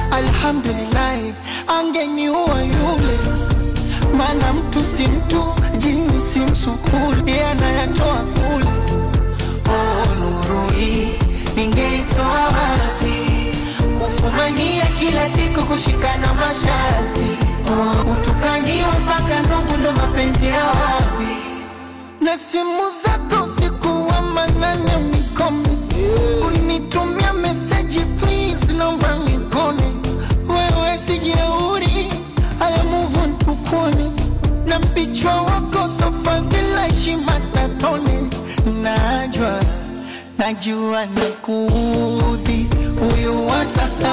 alhamdulillahi angeniua yule maana mtu si mtu jini si msukuli ye anayatoa kule oh, nuru hii ningeitoa wapi kufumania kila siku kushikana masharti oh, utukaniwa mpaka ndugu ndo mapenzi ya wapi na simu zako usiku wa manane unikome unitumia meseji please naomba nikone wewe sijeuri haya move on tukone na mpichwa wako sofadhila heshima tatone najwa najua nikuudhi huyu wa sasa